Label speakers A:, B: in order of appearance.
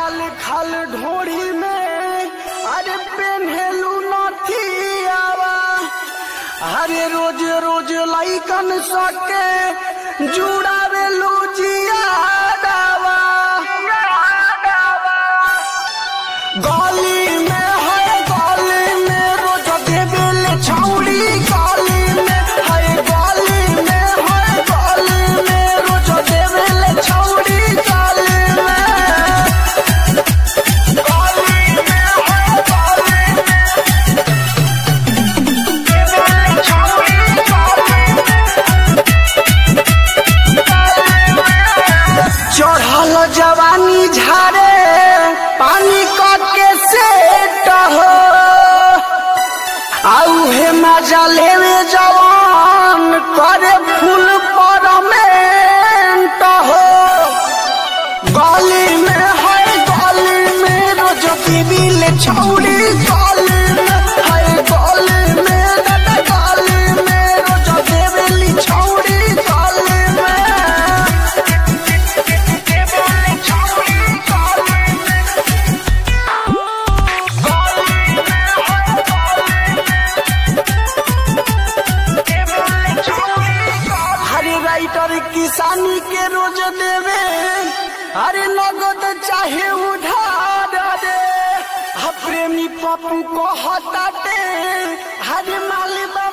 A: खाल खाल ढोड़ी में अरे पेन्हेलू नथियावा अरे रोज रोज लाइकन सके जुड़ावेलू जियादावा गली में है गली में रोज देवेल छौड़ी गली में है गली में है गली में रोज देवेल छौड़ी गली में गली में है गली में देवेल छौड़ी चढ़ल जवानी झारे पानी के सेट हो आउ हे मजा लेवे जवान करे फूल पर हो गली में है गली में रोज बिल छौड़ी गली में है गली में दादा गली में रोज देवेली छौड़ी गली में हरे राइटर किसानी के रोज देवे हरे नगद चाहे उधार दे हा प्रेमी पप्पू को हटाते हरे मालिबा